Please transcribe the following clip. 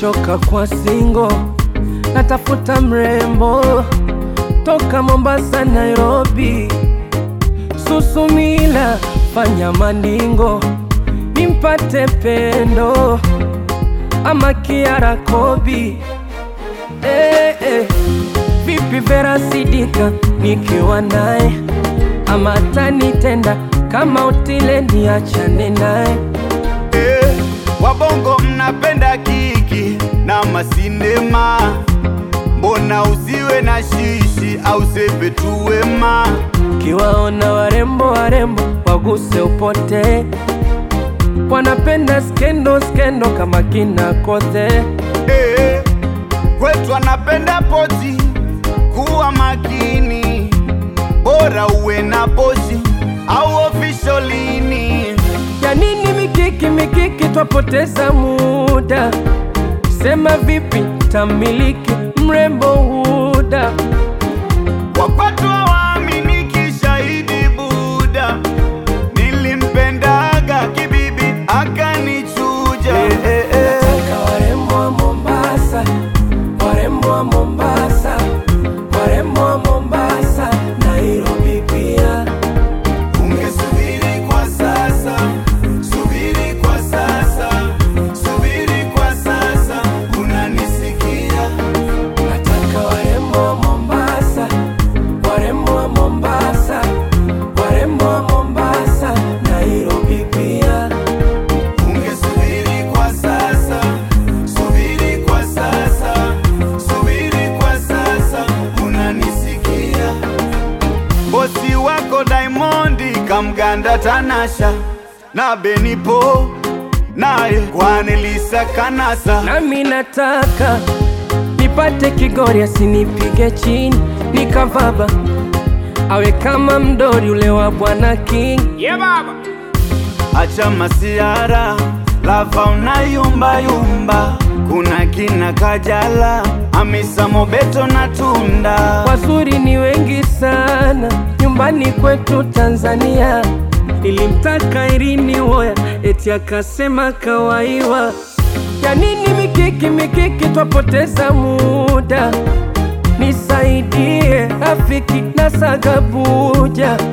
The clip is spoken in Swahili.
nimechoka kwa singo, natafuta mrembo toka Mombasa, Nairobi, Susumila, fanya maningo nimpate pendo ama Kiara Kobi. Eh, eh. Vipi Vera Sidika nikiwa naye ama tanitenda kama utile niachane naye Eh, wabongo mnapenda kiki na masinema, mbona usiwe na shishi au sepe tu wema? Kiwaona warembo warembo waguse upote, wanapenda skendo skendo kama kina Kothe. Eh, kwetu anapenda poti, kuwa makini, bora uwe na poshi au ofisholini. Ya nini mikiki mikiki, twapoteza muda. Sema vipi tamiliki mrembo Huda, Wakwatu hawaaminiki, shahidi Buda, nilimpendaga kibibi akanichuja. Eh, eh, eh. Nataka warembo wa Mombasa, warembo wa Mombasa, warembo wa Mombasa, Nairobi pia. Ungesubiri kwa sasa, subiri kwa sasa, subiri kwa sasa, unanisikia? Nataka warembo wa Mombasa, warembo wa Mombasa, warembo wa Mombasa, Nairobi pia. Ungesubiri kwa sasa, subiri kwa sasa, subiri kwa sasa, unanisikia? Bosi wako Diamondi kamganda Tanasha na Benipo naye Kwanelisa Kanasa Nami nataka nipate Kigori asinipige chini nikavaba, awe kama mdori ule wa Bwana King. Acha masiara lava unayumba yumba, kuna kina Kajala, Hamisa Mobeto na Tunda. Wazuri ni wengi sana nyumbani kwetu Tanzania. Nilimtaka Irini Woya eti akasema kawaiwa. Ya nini mikiki mikiki, twapoteza muda. Nisaidie rafiki na Sagabuja